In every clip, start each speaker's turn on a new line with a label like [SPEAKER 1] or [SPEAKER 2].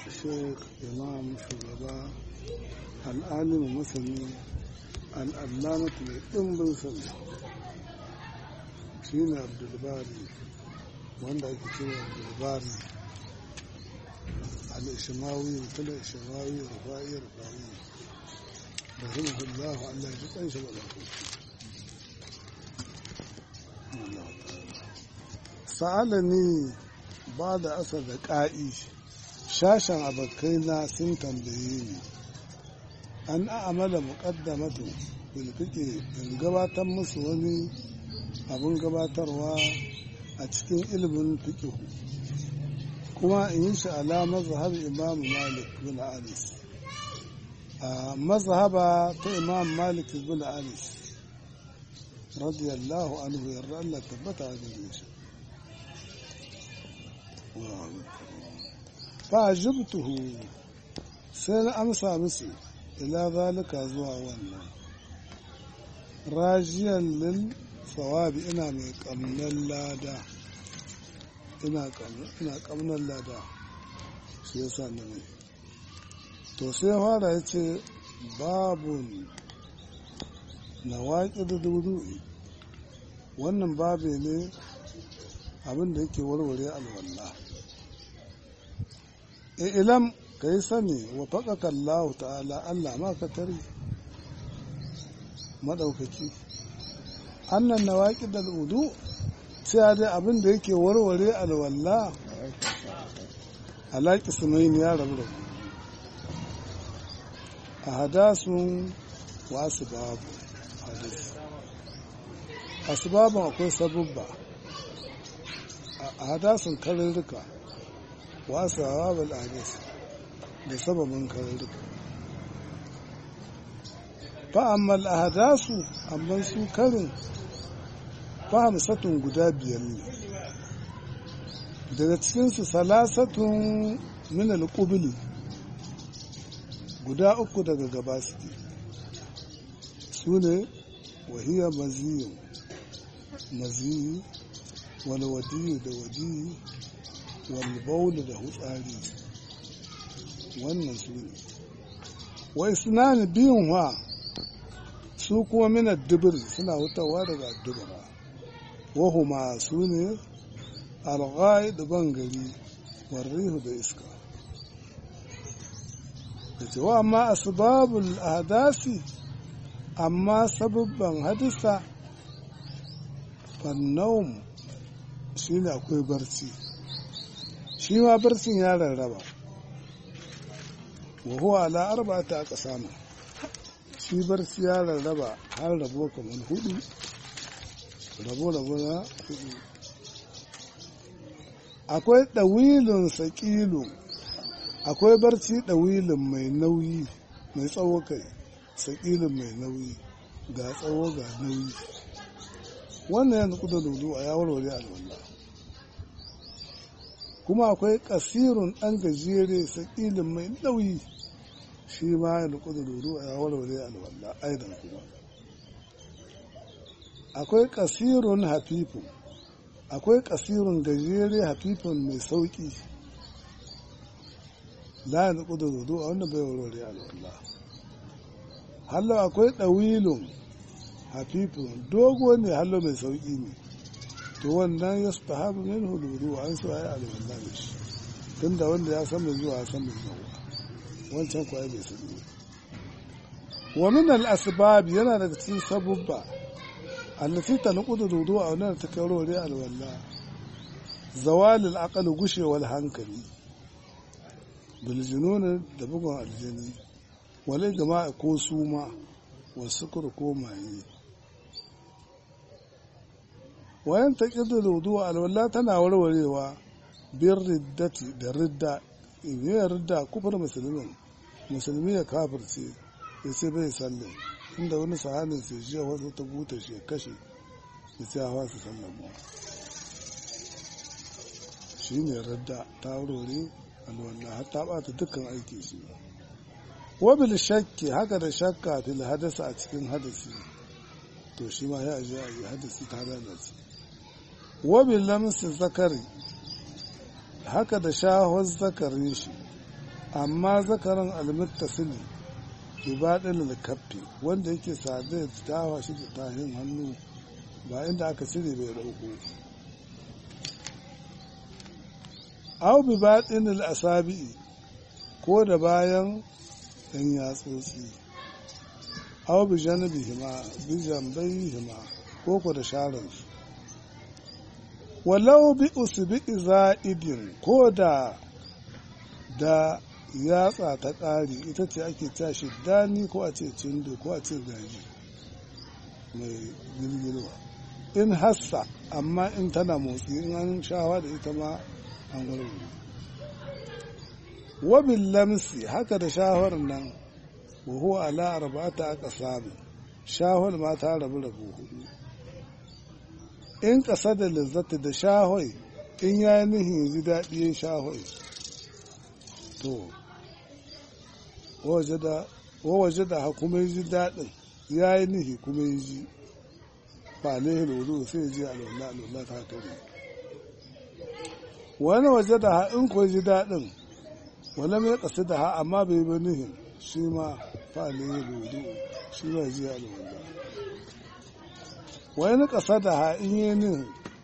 [SPEAKER 1] sheikh imam shugaba al'alimu masani al'allamatu mai ɗimbin sani shi ne abdulbari wanda ake cewa abdulbari al-ishimawi mutum ishimawi rufa'i rufa'i da zama hullahu allah ji kanshi ba sa'alani ba da asar da ƙa'i shashen abokaina sun tambaye ni an a'amala muqaddamatu bil fiqh in gabatar musu wani abun gabatarwa a cikin ilimin fiqh kuma in yi shi ala mazhab imam malik bin anis a mazhaba ta imam malik bin anis radiyallahu anhu yarda Allah tabbata a gare shi fa jibtuhu sai na amsa musu ila zalika zuwa wannan rajiyan lil sawabi ina mai kamnan lada ina kamnan lada shi yasa na mai to sai fara ya ce babun na waƙi da dudu'i wannan babe ne abinda yake warware alwallah ilam ka yi sani wa faƙaƙa Allah ta'ala Allah ma ka tare maɗaukaki annan na waƙi da al'udu sai dai abin da yake warware alwalla alaƙi sumayin ya rabu da a hadasun wasu babu hadis asibabin akwai sabubba a hadasun karurruka wasu hawa hadis da sababin karurruka fa'ammal a hadasu amma su karin fahimsatun guda biyar ne daga cikinsu salasatun minal ƙubili guda uku daga gaba suke su ne wahiyar maziyin maziyi wani wadiyi da wadiyi wani bauli da hutsari wannan su ne wai suna ne biyun wa su kuma minar dubir suna hutawa daga dubara wahuma su ne alghai da bangare warrihu da iska da cewa amma asbabul ahdasi amma sababban hadisa fannaum shi ne akwai barci shi ma barcin ya rarraba wa huwa ala arba'ata aka samu shi barci ya rarraba har rabo kamar hudu rabo-rabo na hudu akwai ɗawilin saƙilu akwai barci ɗawilin mai nauyi mai tsawo kai saƙilin mai nauyi ga tsawo ga nauyi wannan yanzu kuda lulu a yawon wari alwallah kuma akwai ƙasirun ɗan gajere saƙilin mai nauyi shi ma yanzu kuda lulu a yawon wari alwallah aidan kuma akwai kasirun hafifun akwai kasirun gajere hafifun mai sauki la ya da zudu a wannan bai warware alwallah hallo akwai ɗawilun hafifun dogo ne hallo mai sauki ne to wannan ya su tahabu min hududu an su ayi alwallah da shi tun da wanda ya san mai zuwa ya san mai zuwa wancan kwaye bai sani wa min al-asbab yana daga cikin sabubba allati tanqudu dudu a wannan ta kai rore alwalla zawalul aqal gushewal hankali bil junun da bugun aljini wale jama'a ko suma wa sukur ko maye wayan taqidu dudu alwalla tana warwarewa bir riddati da ridda in ridda kufar musulmin musulmi ya kafirce ya ce bai sallin inda wani sahanin sai jiya wasu ta buta shi ya kashe ya ce hawa su sallan mu shi ne radda ta wurare alwallah har ta bata dukkan aiki shi wabil shakki haka da shakka fil hadasa a cikin hadasi to shi ma ya aje a yi hadasi ta lalace wabil lamsi zakari haka da shahon zakarin shi amma zakaran almuttasili ibadin kaffi wanda yake sadai tawa shi da tahin hannu ba inda aka cire bai dauko au bi baɗin al'asabi'i ko da bayan ɗan yatsotsi au bi janibi hima bi jambai hima ko ko da sharansu walau bi usbi za'idin ko da da yatsa ta ƙari ita ce ake tashi dani ko a ce cindo ko a ce gaji mai girgirwa in hassa amma in tana motsi in an shawa da ita ma an warware wabin lamsi haka da shawar nan wuhu ala arba'ata aka samu shahol ma ta rabu rabu hudu in ƙasa da lizzata da shahoi in ya nihin ji daɗi shahoi to waje da ha kuma ji daɗin ya yi nihi kuma yi ji ba ne lulu sai ji alwallah alwallah ta kare wani waje da ha in ko ji daɗin wani mai ƙasa da ha amma bai bi nihin shi ma fa ne lulu shi ba ji alwallah wani ƙasa da ha in yi nihin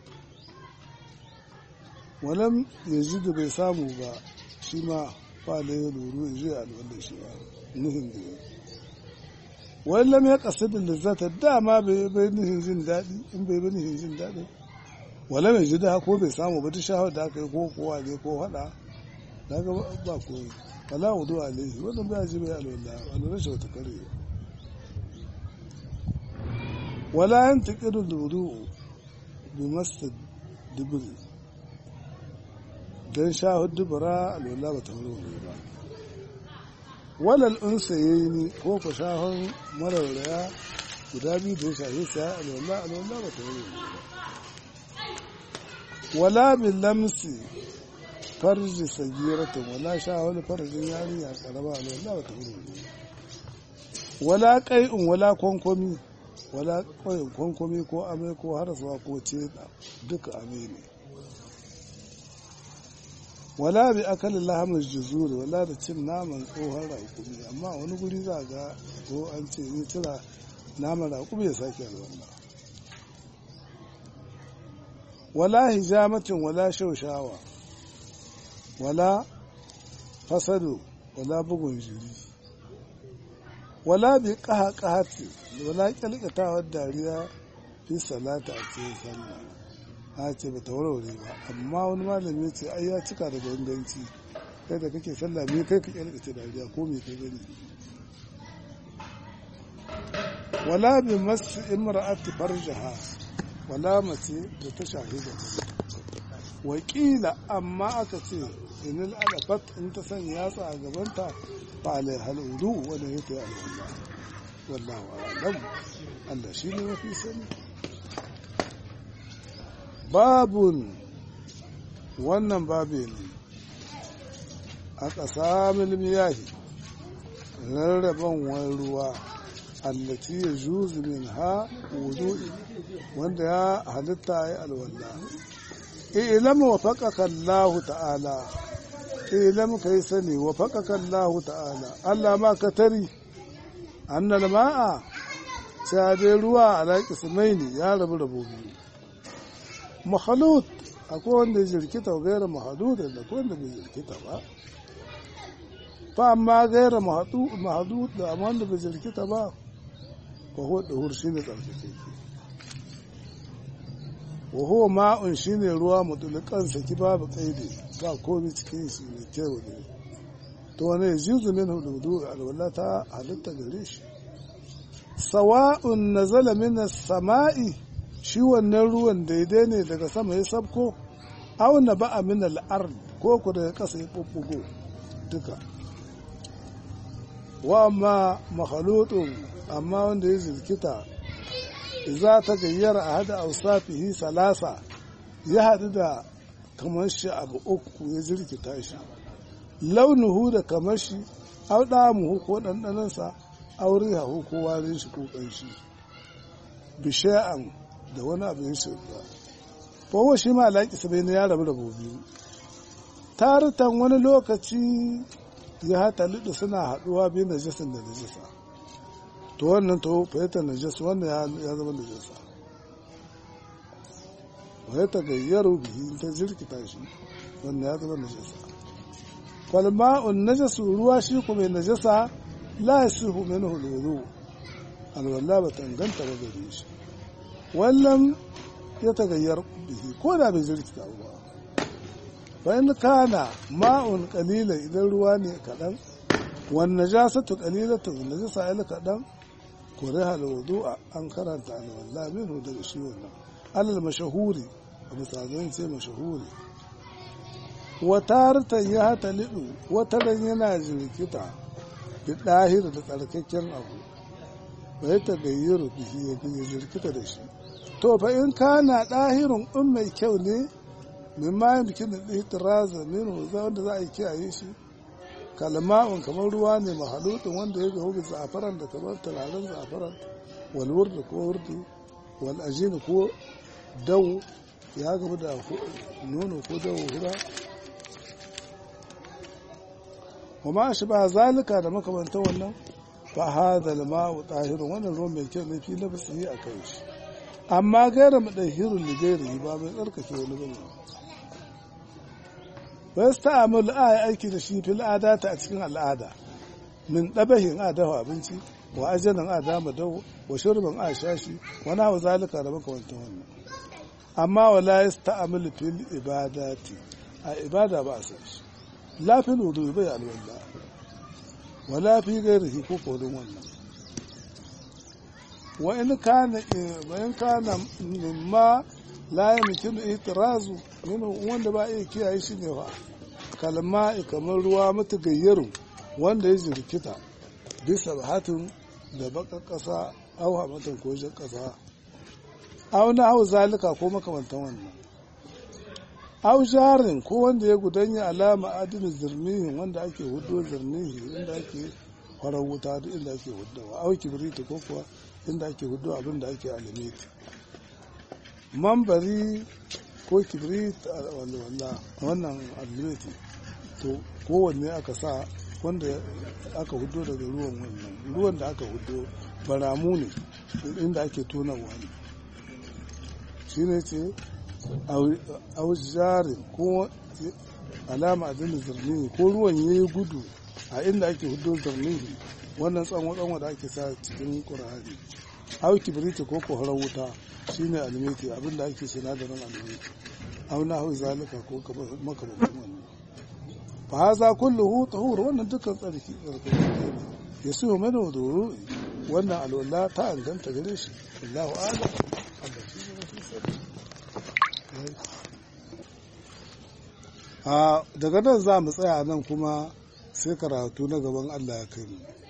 [SPEAKER 1] wani ya ji da bai samu ba shi ma fa ne lulu ya ji alwallah shi ba nihin da ya wani lam ya kasu da lizzata dama bai bai nihin jin daɗi in bai bai nihin jin daɗi wala mai ji da ko bai samu ba ta shahar da aka yi ko kowa ne ko haɗa da ga ba koyi wala wudu alaihi wannan bai ji bai alwala alwala shi wata kare wala yan taqidu wudu bi masjid dubri dan shahar dubra alwala ba ta wuri ba walal unsa ya yi ni ko ku shahon mararraya guda biyu da ya shahi sa alwallah alwallah ba ta yi ba wala bin lamsi farji sagiratin wala shahon farjin yarinya karama alwallah ba ta yi wala kai'un wala kwankwami wala kwayin kwankwami ko amai ko harasuwa ko ce duka amai ne wala bi akalin lahamin juzuri wala da cin naman tsohon raƙumi amma wani guri za ga ko an ce ni cira naman raƙumi ya sake alwala wala hijamatin wala shaushawa wala fasado wala bugun jiri wala bi ƙaha ƙahati wala ƙyalƙatawar dariya fi salata a cikin sallah a ce ba ta warware ba amma wani malami ce ai ya cika da ganganci kai da kake sallah me kai ka kyalkace dariya ko me kai gani wala bi masu imra'ati farjaha wala mace da ta shahida wakila amma aka ce inil alafat in ta sanya yatsa a gabanta fa alai haludu wanda ya ta yi alwallah wallahu a'lam Allah shi ne mafi sani babun wannan babe ne a ƙasa miyahi rarraban wani ruwa allaci ya juzu min ha wudu'i wanda ya halitta ya alwalla ilam wa faƙaƙa Allah ta'ala ilam ka yi sani wa faƙaƙa Allah ta'ala Allah ma ka tari annal ma'a sai dai ruwa a laƙi sumaini ya rabu rabu biyu mahalut akwai wanda ya jirkita gaira mahadud da akwai wanda bai jirkita ba fa amma gaira mahadud da amma wanda bai jirkita ba fa huwa dahur shine tsarkake wa huwa ma'un shine ruwa mutulukan saki babu kaidi ba komai cikin shi mai kyau ne to wani yajuzu min hududu alwala ta halitta gare shi sawa'un nazala min as-sama'i shi wannan ruwan daidai ne daga sama ya sabko auna ba a min al'ar ko ku daga ƙasa ya ɓuɓɓugo duka wa amma makhalutun amma wanda ya zirkita za ta gayyara a hada ausafihi salasa ya haɗu da kamar shi abu uku ya jirkita shi launuhu da kamar shi au ɗamuhu ko ɗanɗanansa aure hahu ko warin shi ko ƙanshi bishiya'an da wani abu ya shirya kowa shi ma alaƙi sabai na ya rabu rabu biyu taritan wani lokaci ya hata liɗa suna haɗuwa biyu najasin da najasa to wannan to fahimta najasa wannan ya zama najasa fahimta gayyaru bihi ta jirkita shi wannan ya zama najasa falma'un najasu ruwa shi kuma najasa la yasihu minhu alwudu alwala ba tanganta ba gare shi wallan ya tagayyar bihi ko da bai jirkita ba bayan kana ma'un kalila idan ruwa ne kaɗan wan najasatu qalilatu najasa ila kaɗan kuriha alwudu an karanta alwala minhu daga shi wannan alal mashahuri a misalin sai mashahuri watartan ya hata liɗu wataran yana jirkita da ɗahir da tsarkakken abu bai ta gayyaru bihi ya jirkita da shi to fa in kana ɗahirin in mai kyau ne min ma yin bikin da ɗihitiraza min wanda za a yi kiyaye shi kalma'un kamar ruwa ne mahalutun wanda ya gahu bisa za'afaran da kamar turaren za'afaran wal wurdi ko wurdi wal ajini ko dawo ya gaba da nono ko dawo hura وما شبه ذلك da makamanta wannan fa hada al-ma'u tahirun wannan ruwan mai kyau ne fi nafsihi a kai shi amma gaira mudahirun li gairi ba mai tsarkake wani bane ba yasta'amul ay aiki da shi fil adata a cikin al'ada min dabahin adahu abinci wa ajalan adama dawo wa shurban a shashi wa nahu zalika da makamantan wannan amma wala yasta'amul fil ibadati a ibada ba a san shi la fil wudu bai alwala wala fi gairihi ko kodin wannan wa in kana wa in kana mimma la yumkinu itirazu min wanda ba iya kiyaye shi ne fa kalma kamar ruwa mata gayyaru wanda ya jirkita bisa bahatin da baka kasa au hamatan ko jan kasa au na hau zalika ko makamantan wannan au jarin ko wanda ya gudanya alama adini zirnihi wanda ake hudo zirnihi inda ake farar wuta duk inda ake hudawa au kibiriti ko kuwa inda ake hudo abin da ake alimiti mambari ko kibrit walla wannan alimiti to kowanne aka sa wanda aka hudo daga ruwan wannan ruwan da aka hudo baramu ne inda ake tona wani shine ce aujarin ko alama adini zirnihi ko ruwan ya yi gudu a inda ake hudu zirnihi wannan tsanwa da ake sa cikin ƙur'ani au kibiriti ko koharar wuta shine alimiti abinda ake sinadarin alimiti au na hau zalika ko makamakon wannan fa haza kulluhu tahur wannan dukkan tsarki tsarki ne ya su mana wuduru wannan alwala ta anganta gare shi Allahu a'lam Allah shi ne mafi sani a daga nan za mu tsaya nan kuma sai karatu na gaban Allah ya kai mu